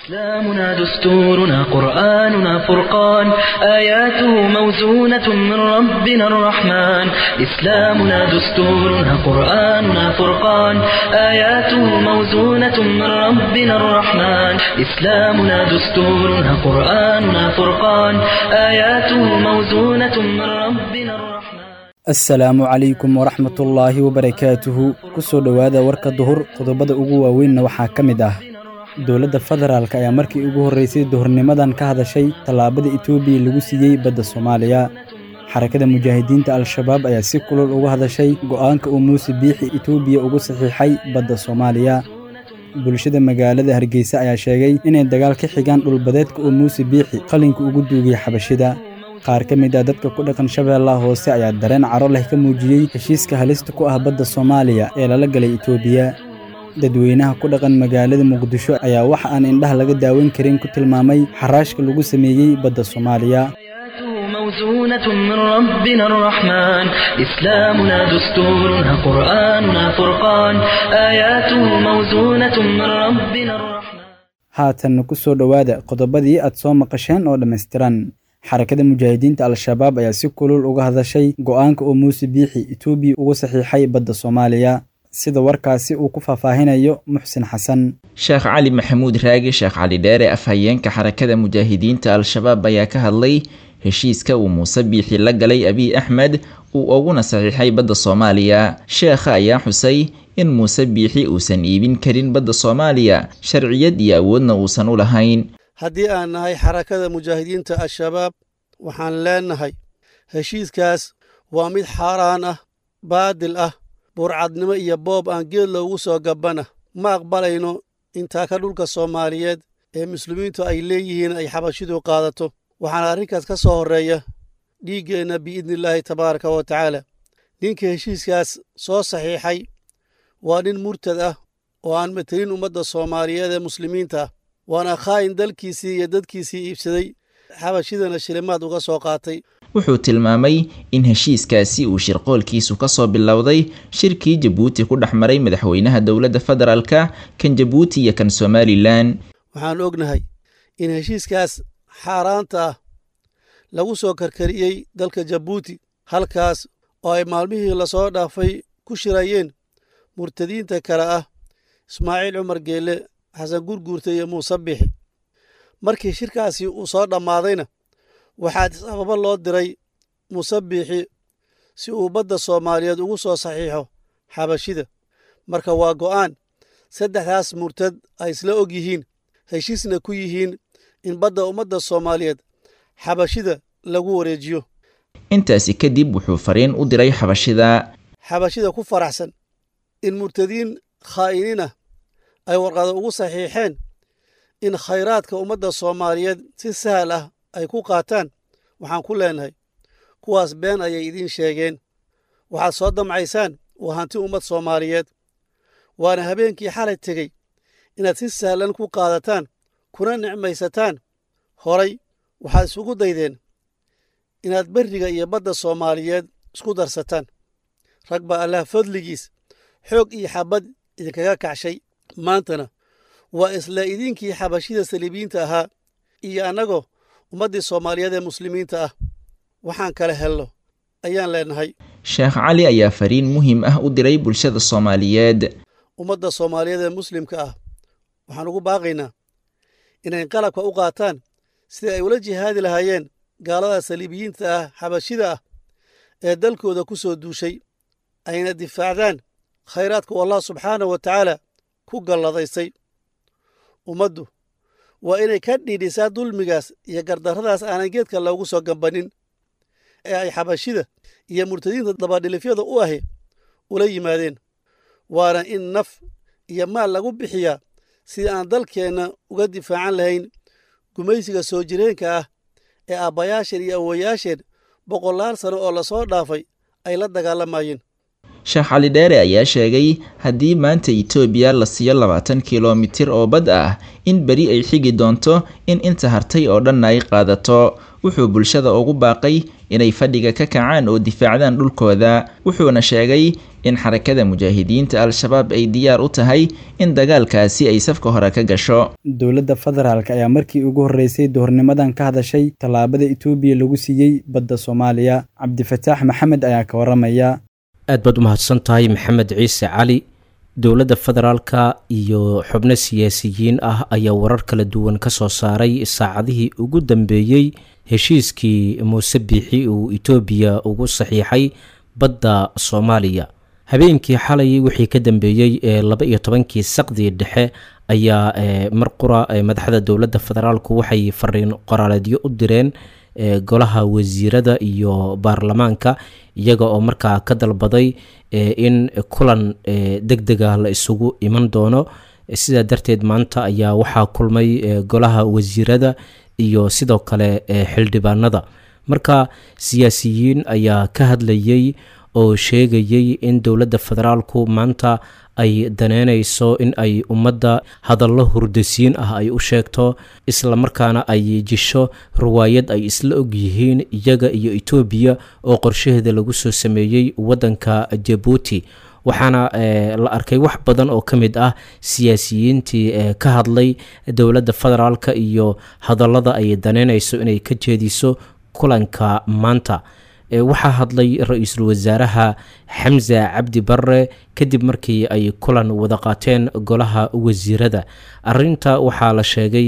إسلامنا دستورنا قرآننا فرقان آياته موزونة من ربنا الرحمن إسلامنا دستورنا قرآننا فرقان آياته موزونة من ربنا الرحمن إسلامنا دستورنا قرآننا فرقان آياته موزونة من ربنا الرحمن asalaamu calaykum waraxmatullaahi wabarakaatuhu ku soo dhowaada warka duhur qodobada ugu waaweynna waxaa ka mid ah dowladda federaalk ayaa markii ugu horraysay duhurnimadan ka hadashay tallaabada etoobiya lagu siiyey badda soomaaliya xarakada mujaahidiinta al-shabaab ayaa si kulul uga hadashay go'aanka uu muuse biixi etoobiya ugu saxiixay badda soomaaliya bulshada magaalada hargeysa ayaa sheegay inay dagaal ka xigaan dhulbadeedka uu muuse biixi qalinka ugu duugay xabashida qaar ka mid ah dadka ku dhaqan shabeellaha hoose ayaa dareen caro leh ka muujiyey heshiiska halista ku ah badda soomaaliya ee lala galay etoobiya dadweynaha ku dhaqan magaalada muqdisho ayaa waxa aan indhaha laga daawan karin ku tilmaamay xaraashka lagu sameeyey badda soomaaliya موزونة من ربنا الرحمن إسلامنا دستورنا قرآننا فرقان آياته موزونة من ربنا الرحمن haatanna ku soo dhowaada qodobadii aad soo maqasheen oo dhammaystiran xarakada mujaahidiinta al-shabaab ayaa si kulul uga hadashay go'aanka uu muuse biixi etoobiya ugu saxiixay badda soomaaliya sida warkaasi uu ku faahfaahinayo muxsin xasan sheekh cali maxamuud raagi sheekh cali dheere afhayeenka xarakada mujaahidiinta al-shabaab ayaa ka hadlay heshiiska uu muuse biixi la galay abiy axmed uu uguna saxiixay badda soomaaliya sheekha ayaa xusay in muuse biixi uusan iibin karin badda soomaaliya sharciyad iyo awoodna uusan u lahayn haddii aan nahay xarakada mujaahidiinta al-shabaab waxaan leennahay heshiiskaas waa mid xaaraan ah baadil ah burcadnimo iyo boob aan geed loogu soo gabbana ma aqbalayno intaa ka dhulka soomaaliyeed ee muslimiintu ay leeyihiin ay xabashidu qaadato waxaana arrinkaas ka soo horreeya dhiiggeenna biidnillaahi tabaaraka wa tacaala ninka heshiiskaas soo saxiixay waa nin murtad ah oo aan matelin ummadda soomaaliyeed ee muslimiinta ah waana khaa'in dalkiisii iyo dadkiisii iibsaday xabashidana shilimaad uga soo qaatay wuxuu tilmaamay in heshiiskaasi uu shirqoolkiisu ka soo bilowday shirkii jabuuti ku dhex maray madaxweynaha dowladda federaalka kan jabuuti iyo kan somalilan waxaan ognahay in heshiiskaas xaaraanta ah lagu soo karkariyey dalka jabuuti halkaas oo ay maalmihii lasoo dhaafay ku shirayeen murtadiinta kale ah ismaaciil cumar geelle xasan gurguurta iyo muuse bixi markii shirkaasi uu soo dhammaadayna waxaa sababo loo diray muuse biixi si uu badda soomaaliyeed ugu soo saxiixo xabashida marka waa go'aan saddexdaas murtad ay isla og yihiin heshiisna ku yihiin in badda ummadda soomaaliyeed xabashida lagu wareejiyo intaasi kadib wuxuu fariin u diray xabashida xabashida ku faraxsan in murtadiin khaa'iniin ah ay warqado ugu saxiixeen in khayraadka ummadda soomaaliyeed si sahal ah ay ku qaataan waxaan ku leenahay kuwaas been ayay idiin sheegeen waxaad soo damcaysaan waa hanti ummad soomaaliyeed waana habeenkii xalay tegey inaad si sahlan ku qaadataan kuna nicmaysataan horay waxaad isugu daydeen inaad berriga iyo badda soomaaliyeed isku darsataan rag baa allah fadligiis xoog iyo xabad idinkaga kacshay maantana waa isla idinkii xabashida saliibiyiinta ahaa iyo annagoo ummaddii soomaaliyeed ee muslimiinta ah waxaan kala helno ayaan leenahay sheekh cali ayaa fariin muhiim ah u diray bulshada soomaaliyeed ummadda soomaaliyeed ee muslimka ah waxaan ugu baaqaynaa inay qalabka u qaataan sidii ay ula jihaadi lahaayeen gaalada saliibiyiinta ah xabashida ah ee dalkooda ku soo duushay ayna difaacdaan khayraadku allah subxaanahu wa tacaala ku galladaysay ummaddu waa inay ka dhiidhisaa dulmigaas iyo gardarradaas aanan geedka loogu soo gambannin ee ay xabashida iyo murtadiinta dabadhilifyada u ahi ula yimaadeen waana in naf iyo maal lagu bixiyaa sidii aan dalkeenna uga difaacan lahayn gumaysiga soo jireenka ah ee aabbayaasheen iyo awowayaasheen boqolaal sano oo lasoo dhaafay ay la dagaalamayeen sheekh cali dheere ayaa sheegay haddii maanta itoobiya la siiyo labaatan kilomitir oo bad ah in beri ay xigi doonto in inta hartay oo dhanna ay qaadato wuxuu bulshada ugu baaqay inay fadhiga ka kacaan oo difaacdaan dhulkooda wuxuuna sheegay in xarakada mujaahidiinta al-shabaab ay diyaar u tahay in dagaalkaasi ay safka hore ka gasho dowladda federaalk ayaa markii ugu horreysay duhurnimadan ka hadashay tallaabada itoobiya lagu siiyey badda soomaaliya cabdifataax maxamed ayaa ka waramaya aad baad u mahadsan tahay maxamed ciise cali dowladda federaalka iyo xubno siyaasiyiin ah ayaa warar kala duwan ka soo saaray saacadihii ugu dambeeyey heshiiskii muuse biixi uu itoobiya ugu saxiixay badda soomaaliya habeenkii xalay wixii ka dambeeyey ee laba iyo tobankii saqdii dhexe ayaa mar qura madaxda dowladda federaalku waxay fariin qoraaleedyo u direen golaha wasiirada iyo baarlamaanka iyaga oo markaa ka dalbaday in kulan deg dega la isugu iman doono sidaa darteed maanta ayaa waxaa kulmay golaha wasiirada iyo sidoo kale xildhibaanada marka siyaasiyiin ayaa ka hadlayay oo sheegayay in dowladda federaalku maanta ay daneynayso in ay ummadda hadallo hurdasiin ah ay u sheegto islamarkaana ay jisho riwaayad ay isla og yihiin iyaga iyo etoobiya oo qorshaheeda lagu soo sameeyey waddanka jabuuti waxaana la arkay wax badan oo ka mid ah siyaasiyiintii ka hadlay dowladda federaalka iyo hadallada ay daneynayso inay ka jeediso kulanka maanta waxaa hadlay ra-iisul wasaaraha xamse cabdi barre kadib markii ay kulan wada qaateen golaha wasiirada arinta waxaa la sheegay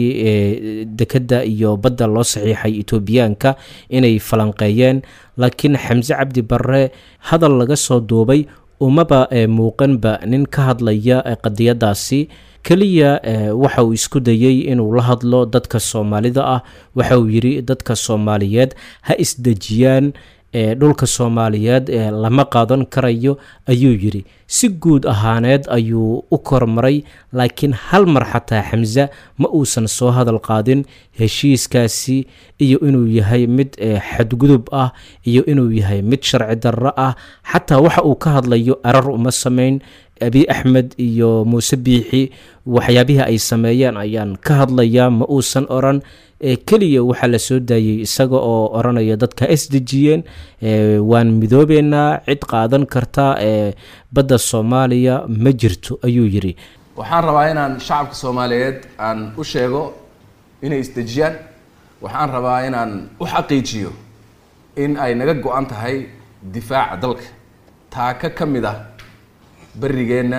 dekedda iyo badda loo saxiixay etoobiyaanka inay falanqeeyeen laakiin xamse cabdi barre hadal laga soo duubay umaba muuqanba nin ka hadlaya qadiyadaasi keliya waxa uu isku dayey inuu la hadlo dadka soomaalida ah waxa uu yidhi dadka soomaaliyeed ha isdejiyaan dhulka soomaaliyeed lama qaadan karayo ayuu yidhi si guud ahaaneed ayuu u kormaray laakiin hal mar xataa xamse ma uusan soo hadal qaadin heshiiskaasi iyo inuu yahay mid xadgudub ah iyo inuu yahay mid sharci darro ah xataa waxa uu ka hadlayo arar uma samayn abi axmed iyo muuse biixi waxyaabihii ay sameeyeen ayaan ka hadlayaa ma uusan oran keliya waxaa la soo daayey isaga oo oranaya dadka isdejiyeen waan midoobeynaa cid qaadan karta badda soomaaliya ma jirto ayuu yidhi waxaan rabaa inaan shacabka soomaaliyeed aan u sheego inay isdejiyaan waxaan rabaa inaan u xaqiijiyo in ay naga go-an tahay difaaca dalka taaka ka mid ah berigeenna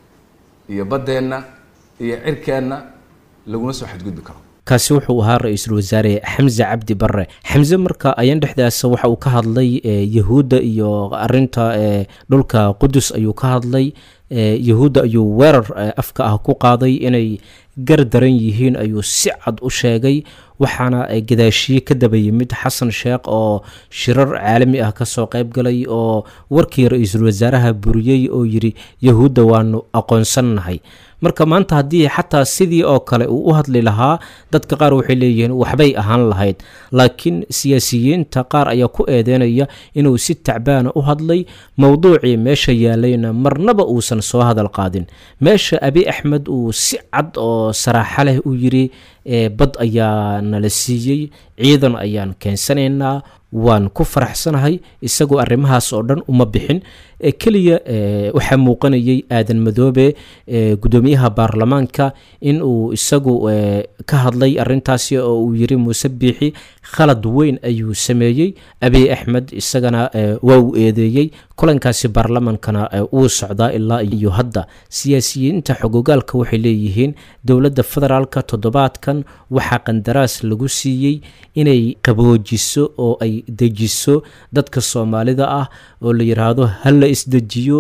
iyo baddeenna iyo cirkeenna laguna soo xadgudbi karo kaasi wuxuu ahaa ra-iisul wasaare xamse cabdi barre xamse marka ayaan dhexdaasa waxa uu ka hadlay yahuudda iyo arinta dhulka qudus ayuu ka hadlay yahuudda ayuu weerar afka ah ku qaaday inay gar daran yihiin ayuu si cad u sheegay waxaana gadaashiye ka daba yimid xasan sheekh oo shirar caalami ah kasoo qayb galay oo warkii ra-iisul wasaaraha buriyey oo yidhi yahuudda waanu aqoonsannahay marka maanta haddii xataa sidii oo kale uu u hadli lahaa dadka qaar waxay leeyihiin waxbay ahaan lahayd laakiin siyaasiyiinta qaar ayaa ku eedeynaya inuu si tacbaana u hadlay mowduucii meesha yaalayna marnaba uusan soo hadal qaadin meesha abi axmed uu si cad oo saraaxo leh u yidhi bad ayaa nala siiyey ciidan ayaan keensanaynaa waan ku faraxsanahay isagoo arrimahaas oo dhan uma bixin keliya waxaa muuqanayay aadan madoobe gudoomiyaha baarlamaanka in uu isagu ka hadlay arintaasi oo uu yiri muuse biixi khalad weyn ayuu sameeyey abiy axmed isagana waa uu eedeeyey kulankaasi baarlamaankana wuu socdaa ilaa iyo hadda siyaasiyiinta xogogaalka waxay leeyihiin dowladda federaalka toddobaadkan waxaa qandaraas lagu siiyey inay qaboojiso oo ay dejiso dadka soomaalida ah oo la yidhaahdo ha la isdejiyo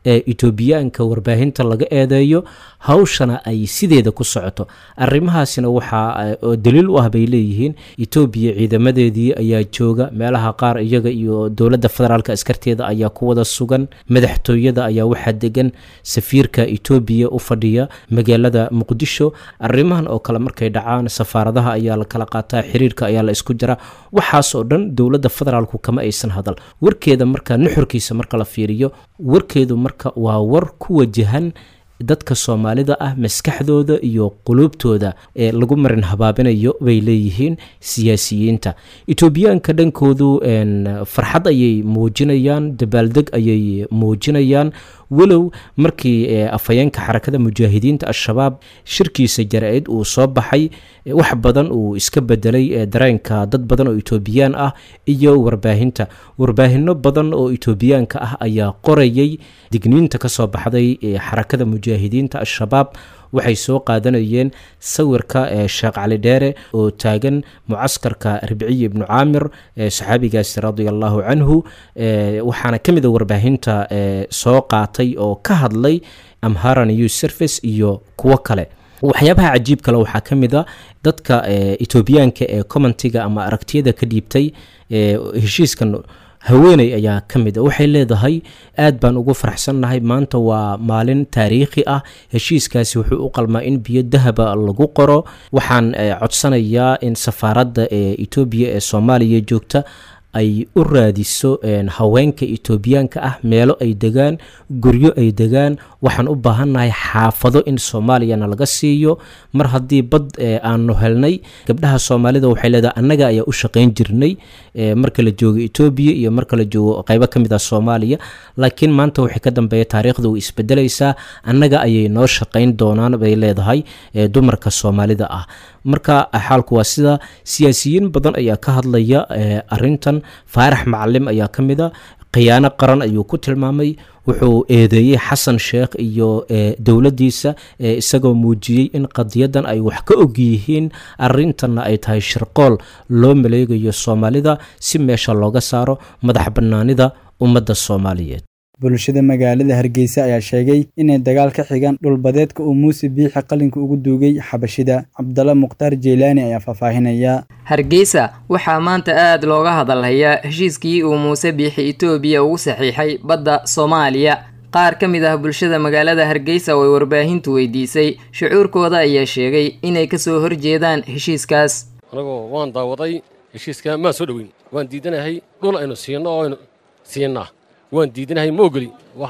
ee etoobiyaanka warbaahinta laga eedeeyo hawshana ay sideeda ku socoto arrimahaasina waxaa oo daliil u ah bay leeyihiin etoobiya ciidamadeedii ayaa jooga meelaha qaar iyaga iyo dowladda federaalk askarteeda ayaa ku wada sugan madaxtooyada ayaa waxaa degan safiirka etoobiya u fadhiya magaalada muqdisho arrimahan oo kale markay dhacaan safaaradaha ayaa la kala qaataa xiriirka ayaa la isku jira waxaas oo dhan dowladda federaalku kama aysan hadal warkeeda marka nuxurkiisa marka la fiiriyo warkeedu marka waa war ku wajahan dadka soomaalida ah maskaxdooda iyo quluubtooda ee lagu marin habaabinayo bay leeyihiin siyaasiyiinta etoobiyaanka dhankoodu farxad ayay muujinayaan dabaaldeg ayay muujinayaan walow markii afhayeenka xarakada mujaahidiinta al-shabaab shirkiisa jara-id uu soo baxay wax badan uu iska bedelay dareenka dad badan oo etoobiyaan ah iyo warbaahinta warbaahino badan oo etoobiyaanka ah ayaa qorayay digniinta ka soo baxday xarakada mujaahidiinta al-shabaab waxay soo qaadanayeen sawirka sheekh cali dheere oo taagan mucaskarka ribciyi ibnu caamir saxaabigaasi radia allahu canhu waxaana ka mid a warbaahinta soo qaatay oo ka hadlay amhara news service iyo kuwo kale waxyaabaha cajiib kale waxaa ka mid a dadka etoobiyaanka ee commentiga ama aragtiyada ka dhiibtay heshiiskan haweeney ayaa ka mid a waxay leedahay aad baan ugu faraxsannahay maanta waa maalin taariikhi ah heshiiskaasi wuxuu u qalmaa in biyo dahaba lagu qoro waxaan codsanayaa in safaaradda ee etoobiya ee soomaaliya joogta ay u raadiso haweenka etoobiyaanka ah meelo ay degaan guryo ay degaan waxaan u baahannahay xaafado in soomaaliyana laga siiyo mar haddii bad aanu helnay gabdhaha soomaalida waxay leedahay annaga ayaa u shaqayn jirnay marka la joogo etoobiya iyo marka la joogo qaybo ka mid ah soomaaliya laakiin maanta waxay ka dambeeya taariikhda way isbedelaysaa annaga ayay noo shaqayn doonaan bay leedahay dumarka soomaalida ah marka xaalku waa sida siyaasiyiin badan ayaa ka hadlaya arintan faarax macalim ayaa ka mid a khiyaano qaran ayuu ku tilmaamay wuxuu eedeeyey xasan sheekh iyo dowladdiisa isagoo muujiyey in qadiyadan ay wax ka og yihiin arintanna ay tahay shirqool loo maleegayo soomaalida si meesha looga saaro madax bannaanida ummadda soomaaliyeed bulshada magaalada hargeysa ayaa sheegay inay dagaal ka xigaan dhulbadeedka uu muuse biixi qalinka ugu duugay xabashida cabdalla mukhtaar jeylaani ayaa faahfaahinaya hargeysa waxaa maanta aada looga hadalhayaa heshiiskii uu muuse biixi etoobiya ugu saxiixay badda soomaaliya qaar ka mid ah bulshada magaalada hargeysa oo ay warbaahintu weydiisay shucuurkooda ayaa sheegay inay kasoo horjeedaan heshiiskaas anagoo waan daawaday heshiiska maan soo dhoweyn waan diidanahay dhul aynu siinno oo aynu siinnaa waan diidanahay ma ogoli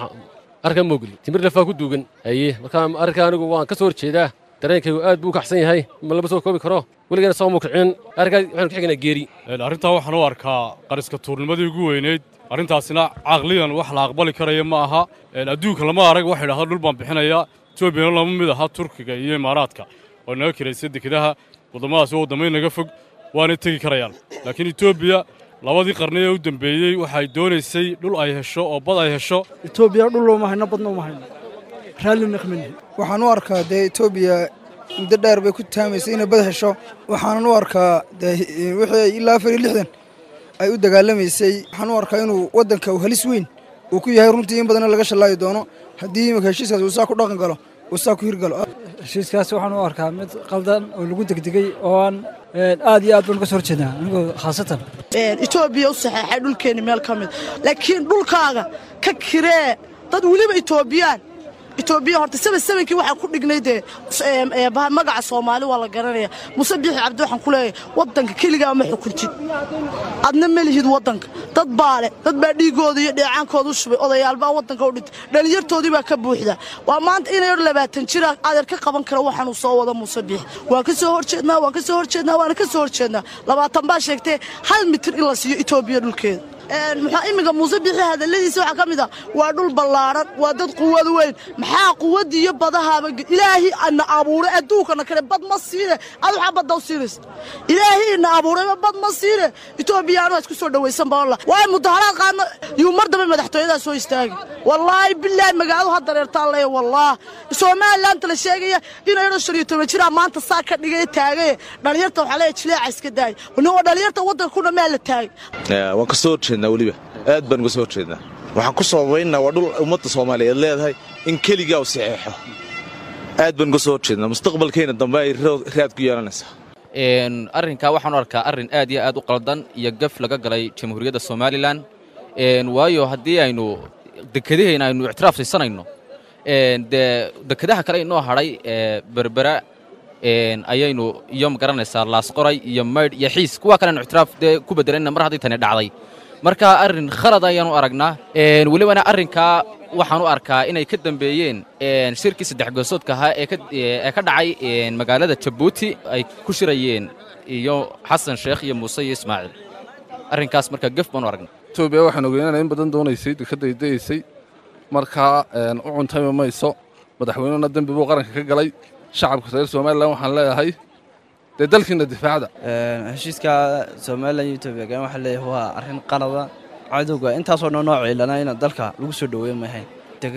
arkaa ma ogoli timir lafaa ku duugan haye markaa arrinkaa anigu waan ka soo horjeedaa dareenkaygu aad buu u kaxsan yahay ma lama soo koobi karo weligeena soo mukicin arrinkaa waxaanu ka xiganaa geeri arrintaa waxaan u arkaa qariska tuurnimadii ugu weynayd arrintaasina caqliyan wax la aqbali karaya ma aha adduunka lama arag waxa idhahda dhul baan bixinayaa etoobiyana lama mid aha turkiga iyo imaaraadka oo naga kiraysa dekedaha waddamadaas oo waddamay naga fog waanay tegi karayaan laakiin etoobiya labadii qarni ee u dambeeyey waxay doonaysay dhul ay hesho oo bad ay hesho etoobiya dhul looma hayno badna uma hayno raallina kama waxaan u arkaa dee etoobiya muddo dheer bay ku taamaysay inay bad hesho waxaanan u arkaa dee wixii ilaa afar iyo lixdan ay u dagaalamaysay waxaan u arkaa inuu waddanka uu halis weyn uu ku yahay runtii in badanna laga shallaayi doono haddii imika heshiiskaas uu saa ku dhaqan galo uu saa ku hirgalo heshiiskaas waxaan u arkaa mid qaldan oo lagu degdegay oo aan aad iyo aad baan uga soo horjeednaa anigoo khaasatan etoobiya u saxeexay dhulkeenni meel ka mid laakiin dhulkaaga ka kiree dad weliba etoobiyaan etoobiya horta saba sabankii waxaa ku dhignay dee magaca soomaali waa la garanaya muse biixi cabdi waxaan ku leeyahay waddanka keligaa ma xukuntid adna ma lihid waddanka dad baa leh dad baa dhiigooda iyo dheecaankooda u shubay odayaalbaa waddanka u dhintay dhallinyartoodii baa ka buuxda waa maanta inay labaatan jira adeer ka qaban kara waxaanuu soo wada muuse biixi waan ka soo horjeednaa waan ka soo horjeednaa waana ka soo horjeednaa labaatan baa sheegtee hal mitir in la siiyo etoobiya dhulkeeda muxuu iminka muuse bixi hadalladiisa waxaa ka mid ah waa dhul ballaaran waa dad quwad weyn maxaa quwaddii iyo badahaaba ilaahi ana abuuray adduunkana kale bad ma siine ad waxaa badda u siinaysa ilaahi ina abuurayba bad ma siine etoobiyaanu isku soo dhawaysan balla waayo mudaharaad qaadna yuu mar dambe madaxtooyadaa soo istaagi wallaahi bilaahi magaaladu ha dareertaan leeya wallaah somalilaanta la sheegaya inayno shan iyo toban jiraa maanta saa ka dhigaya taagaye dhallinyarta waxaa leeya jileeca iska daaya oo dhallinyarta waddanka kuna maa la taagay waan ka soo horjeednaa weliba aad baan uga soo horjeednaa waxaan ku sababaynaa waa dhul ummadda soomaaliyeed leedahay in keligaa u saxeexo aad baan uga soo horjeednaa mustaqbalkeenna dambe ay raad ku yeelanaysaa arrinkaa waxaan u arkaa arrin aad iyo aad u qaldan iyo gaf laga galay jamhuuriyadda somalilan waayo haddii aynu dekedahayna aynu ictiraaf siisanayno dee dekedaha kale inoo hadhay berbera ayaynu iyo magaranaysaa laasqoray iyo maydh iyo xiis kuwa kale aynu ictiraaf dee ku beddelayna mar haddii tani dhacday marka arrin khalad ayaanu aragnaa welibana arrinkaa waxaan u arkaa inay ka dambeeyeen shirkii saddex goosoodka ahaa ee ka dhacay magaalada jabuuti ay ku shirayeen iyo xasan sheekh iyo muuse iyo ismaaciil arrinkaas marka gef baanu aragnaa etoobiya waxaan ogeynana in badan doonaysay dekadday dayaysay markaa u cuntayma mayso madaxweynehuna dembi buu qaranka ka galay shacabka reer somalilan waxaan leeyahay dee dalkiina difaacda heshiiska somalilan iyo etoobiya gaan waxaa leeyahay waa arrin qalada cadowga intaasoo dhan noo ciilana in dalka lagu soo dhoweyn mahayn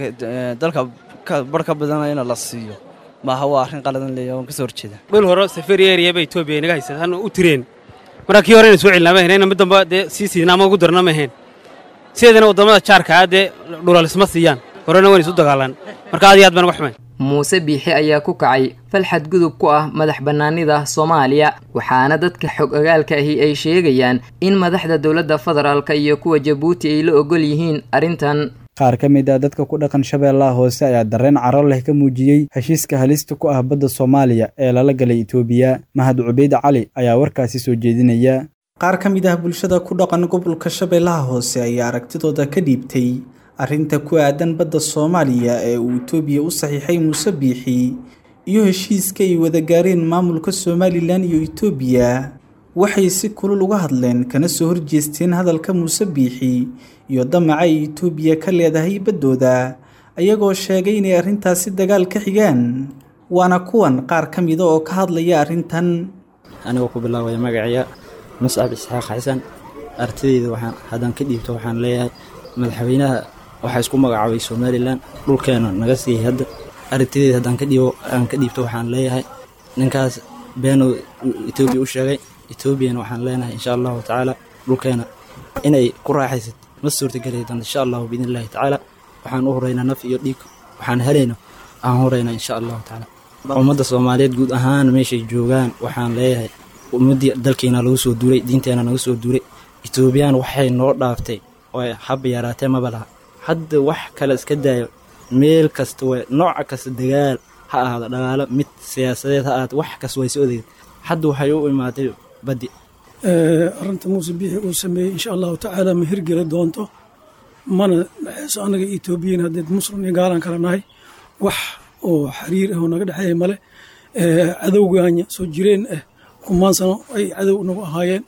dalka bar ka badana in la siiyo maaha waa arrin qaladan leeyahay waan ka soo horjeeda dhul hore safari area ba etoobiya inaga haysataan u tireen marka kii hore inay soo celinaa ma ahayn inna mid damba dee sii siidna ama ugu darna ma ahayn sideedana waddamada jaarkaa dee dhulalisma siiyaan horena wayna isu dagaalaan marka aad iyo aad baan uga xumayn muuse biixi ayaa ku kacay fal xadgudub ku ah madax bannaanida soomaaliya waxaana dadka xog ogaalka ahi ay sheegayaan in madaxda dowladda federaalka iyo kuwa jabuuti ay la ogol yihiin arrintan qaar ka mid ah dadka ku dhaqan shabeellaha hoose ayaa dareen caro leh ka muujiyey heshiiska halista ku ah badda soomaaliya ee lala galay itoobiya mahad cubeyd cali ayaa warkaasi soo jeedinaya qaar ka mid ah bulshada ku dhaqan gobolka shabeellaha hoose ayaa aragtidooda ka dhiibtay arrinta ku aadan badda soomaaliya ee uu itoobiya u saxiixay muuse biixi iyo heshiiska ay wada gaareen maamulka somalilan iyo itoobiya waxay si kulul uga hadleen kana soo horjeesteen hadalka muuse biixi iyo damaca ay itoobiya ka leedahay baddooda ayagoo sheegay inay arrintaasi dagaal ka xigaan waana kuwan qaar ka mida oo ka hadlaya arrintan anigoo ku bilaabaya magaciya muscab isxaaq xasan artidayda waxaan haddaan ka dhiibto waxaan leeyahay madaxweynaha waxaa isku magacaabay somalilan dhulkeena naga siiyey hadda aragtideeda haddaan ka dhiibo aan ka dhiibto waxaan leeyahay ninkaas beenuu etoobiya u sheegay etoobiyana waxaan leenahay insha allahu tacaala dhulkeena inay ku raaxaysad ma suurtageli doonto insha allahu biidn illahi tacaala waxaan u horeynaa naf iyo dhiig waxaan helayno aan horeynaa insha allahu tacaala ummadda soomaaliyeed guud ahaan meeshay joogaan waxaan leeyahay ummaddii dalkeena lagu soo duulay diinteena naga soo duulay etoobiyaan waxay noo dhaaftay oo haba yaraatee maba laha hadda wax kale iska daayo meel kasta w nooca kasta dagaal ha ahaado dhagaalo mid siyaasadeed ha ahaado wax kasta way soo odeed hadda waxay u imaatay baddi arrinta muuse biixi uu sameeyey insha allahu tacaala ma hirgeli doonto mana dhexeyso annaga etoobiyan haddeed muslim iyo gaalaan kala nahay wax oo xiriir ah oo naga dhexeeya male cadowgaanya soo jireen ah kumaan sano ay cadow nagu ahaayeen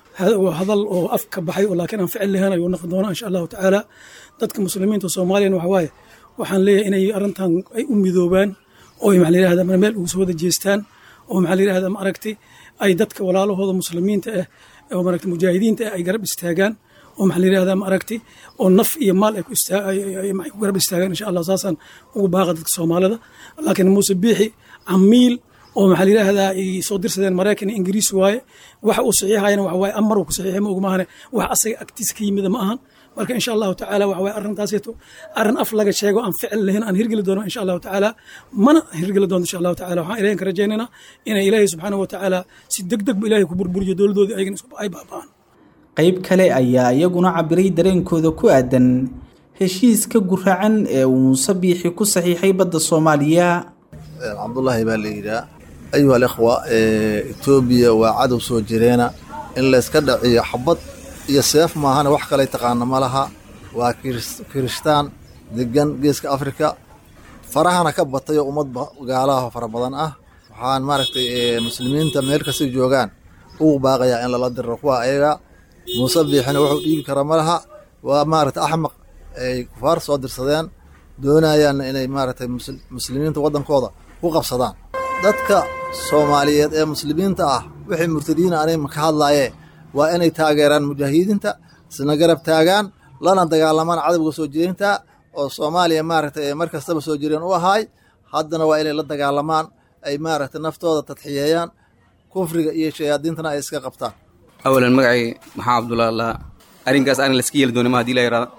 hadal oo af ka baxay oo laakiin aan ficil lahayn ayuu noqon doonaa insha allahu tacaala dadka muslimiinta soomaaliyana waxa waaye waxaan leeyahay inay arrintan ay u midoobaan oo maxaa la yidhahdaa meel ugu soo wada jeestaan oo maxaa la yidhahdaa ma aragtay ay dadka walaalahooda muslimiinta ah oo maaragtay mujaahidiinta ah ay garab istaagaan oo maxaa la yidhahdaa ma aragtay oo naf iyo maal ay ku istaa ay ku garab istaagaan insha allah saasaan ugu baaqa dadka soomaalida laakiin muuse biixi camiil oo maxaa la yidhahdaa ay soo dirsadeen maraykan iyo ingiriis waaye waxa uu saxiixayana waxa waaye amar uu ku saxiixay ma ogmaahane wax asaga agtiisa ka yimida ma ahan marka insha allahu tacaala waxa waaye arrintaasito arrin af laga sheego aan ficil lahayn aan hirgeli doono insha allahu tacaala mana hirgeli doonto insha allahu tacaala waxaan ilahin ka rajaynaynaa inay ilaahay subxaanahu wa tacaala si deg deg bu ilahay ku burburiyo dowladoodii ayagana isku ay baaba'aan qayb kale ayaa iyaguna cabiray dareenkooda ku aadan heshiiska guracan ee uu muuse biixi ku saxiixay badda soomaaliya cabdullaahi baa la yidhaa ayuha alikhwa etoobiya waa cadow soo jireena in layska dhaciyo xabad iyo seef maahane wax kalay taqaana ma laha waa kirishtaan degan geeska afrika farahana ka batayoo ummad gaalaha fara badan ah waxaan maaragtay muslimiinta meel kastay joogaan ugu baaqayaa in lala diro kuwa ayaga muuse biixina wuxuu dhiibi kara ma laha waa maaragtay axmaq ay kufaar soo dirsadeen doonayaanna inay maaragtay muslimiinta waddankooda ku qabsadaan dadka soomaaliyeed ee muslimiinta ah wixii murtadiina anay ka hadlaayee waa inay taageeraan mujaahidiinta isna garab taagaan lana dagaalamaan cadowga soo jireynta oo soomaaliya maaragtay mar kastaba soo jireen u ahaay haddana waa inay la dagaalamaan ay maaragtay naftooda tadxiyeeyaan kufriga iyo shayaadiintana ay iska qabtaan awalan magacay maxaa cabdulla allaha arrinkaas arrin layska yeeli doona ma hadii la yaraada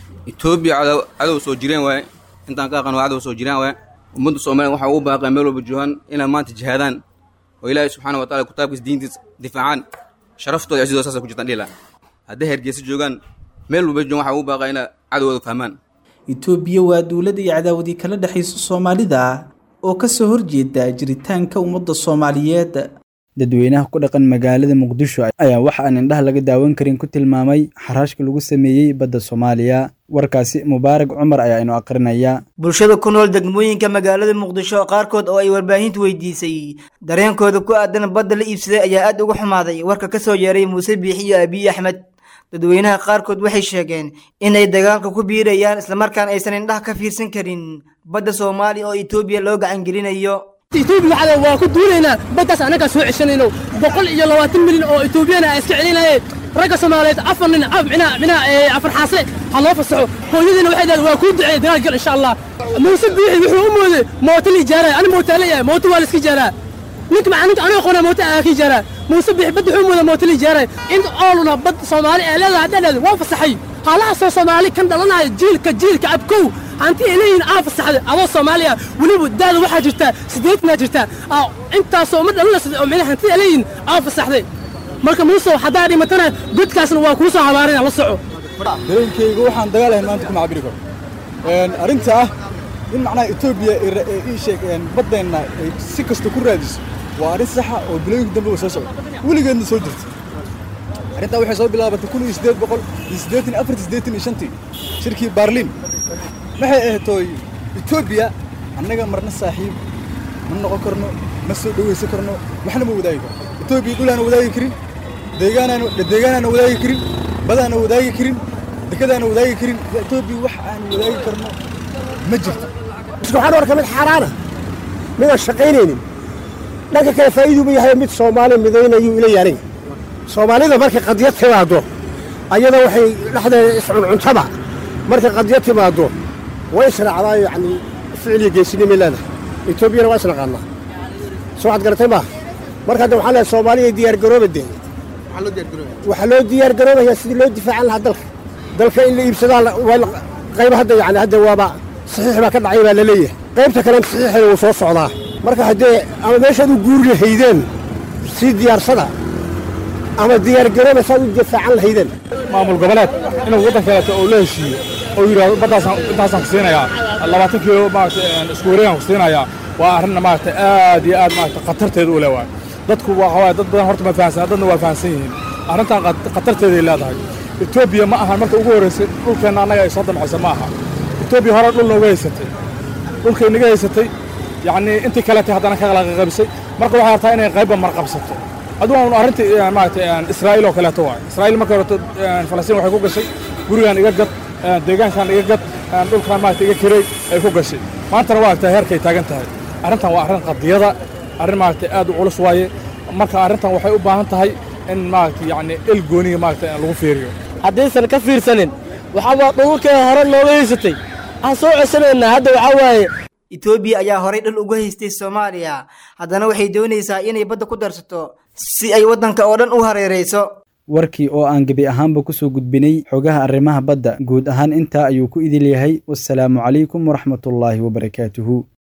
etoobiya cadow cadow soo jireen waaye intaan ka aqaan waa cadow soo jireen waaye ummadda soomaaliya waxaa ugu baaqaya meel walba joogaan inay maanta jihaadaan oo ilaahay subxaana wa taala kitaabkiisa diintiisa difaacaan sharaftooda cisidooda saasa ku jirtaan dhila hadday hergeysa joogaan meel walba joogaan waxaa ugu baaqaya inay cadowgooda fahmaan itoobiya waa dowladda iyo cadaawadii kala dhexaysa soomaalida oo ka soo horjeeda jiritaanka ummadda soomaaliyeed dadweynaha ku dhaqan magaalada muqdisho ayaa waxa aan indhaha laga daawan karin ku tilmaamay xaraashka lagu sameeyey badda soomaaliya warkaasi mubaarag cumar ayaa inu aqrinaya bulshada ku nool degmooyinka magaalada muqdisho qaarkood oo ay warbaahintu weydiisay dareenkooda ku aadan badda la iibsaday ayaa aad uga xumaaday warka ka soo yeeray muuse biixi iyo abiy axmed dadweynaha qaarkood waxay sheegeen inay dagaalka ku biirayaan islamarkaan aysan indhaha ka fiirsan karin badda soomaaliya oo etoobiya loo gacangelinayo etoobiya waxaa waa ku duulaynaa baddaas annagaa soo ceshanayno boqol iyo labaatan milyan oo etoobiyana a iska celinayeen ragga soomaaliyeed afar nin minaa minaa afar xaase ha loo fasaxo hooyadiina waxay dahay waa kuu duceeya dagaal gal insha allah muuse biixi wuxuu u mooday mooto la ijaaraya ani mootaa leeyahay mooto waa la iska ijaaraa ninka maxaa ninka aniga qona mooto aa ka ijaaraa muuse biixi badda wuxuu moodaa mooto la ijaaraya in ooluna bad soomaali ee leedahay haddaan leedahay waa fasaxay halahaasoo soomaali kan dhalanaya jiilka jiilka abkow hanti ay leeyihiin aa fasaxday adoo soomaaliya weliba daada waxaa jirta siddeetanaa jirta intaasoo ma dhalanaysa oo micnaha hanti ay leeyihiin aa fasaxday marka muuse haddaa dhimatana godkaasna waa kuu soo habaarina la soco dareenkayga waxaan dagaal ahayn maanta kuma cabiri karo arrinta ah in macnaha etoobiya ii sheeg baddeenna ay si kasta ku raadiso waa arrin saxa oo bilooyinka dambe soo socda weligeedna soo jirta arrintaa waxay soo bilaabatay kun iyo siddeed boqol iyo siddeetan iyo afartii siddeetan iyo shantii shirkii baarliin waxay ahatooy etoobiya annaga marna saaxiib ma noqon karno ma soo dhowaysan karno waxna ma wadaagi karno etoobiya dhulaana wadaagi karin deegaanaana deegaanaana wadaagi karin badaana wadaagi karin dekadaana wadaagi karin etoobiya wax aan wadaagi karno ma jirto waxaan arkaa mid xaaraana midaan shaqaynaynin dhanka kale faa'iiduuba yahay mid soomaali midaynayuu ila yaaran soomaalida markay qadiyad timaaddo ayada waxay dhexdeeda iscuncuntaba markay qadiyad timaaddo way israacdaa yacni ficil iyo geesinimay leedahay etoobiyana waa isnaqaanaa soo waxaad garatay maaha marka hadda waxaan leehay soomaaliya diyaargarooba dee waxaa loo diyaargaroobayaa sidii loo difaacan lahaa dalka dalka in la iibsadaa qayba hadda yani hadda waaba saxiix baa ka dhacay baa la leeyahay qaybta kalena saxiixeeda wuu soo socdaa marka haddee ama meeshaad u guuri lahaydeen sii diyaarsada ama diyaargarooba saad u difaacan lahaydeen maamul goboleed inuu waddan kaleeto oo la heshiiyo oo yidhahdo baddaasaan intaasaan ku siinayaa labaatan kiilo maarata isku wareegaan ku siinayaa waa arrinna maarata aad iyo aad maarata khatarteeda u leh waay dadku waxa waaye dad badan horta ma fahansan dadna waa fahansan yihiin arrintan khatarteeday leedahay etoobiya ma ahan marka ugu horraysay dhulkeenna annaga ay soo damcaysa ma aha etoobiya hore dhul nooga haysatay dhulkay naga haysatay yacnii intii kaleetay haddana ka qalaqaqabisay marka waxay rabtaa inay qaybba marqabsato adugu un arrintii maarata israa'iil oo kaleeto waay israa'iil marka horeto falastiin waxay ku gashay gurigaan iga gad deegaankan iga gad dhulkaan maarata iga kirey ay ku gashay maantana waa aragtaa heerkay taagan tahay arrintan waa arrin qadiyada arrin maarata aad u culus waaye marka arrintan waxay u baahan tahay in maarata yacni el gooniga maarata lagu fiiriyo haddaysan ka fiirsanin waxaaba dhululkeeda hore nooga haysatay aan soo cesanaynaa hadda waxaa waaye etoobiya ayaa horay dhul uga haystay soomaaliya haddana waxay doonaysaa inay badda ku darsato si ay waddanka oo dhan u hareerayso warkii oo aan gebi ahaanba kusoo gudbinay xogaha arrimaha badda guud ahaan intaa ayuu ku idil yahay wassalaamu calaykum waraxmatullaahi wabarakaatuhu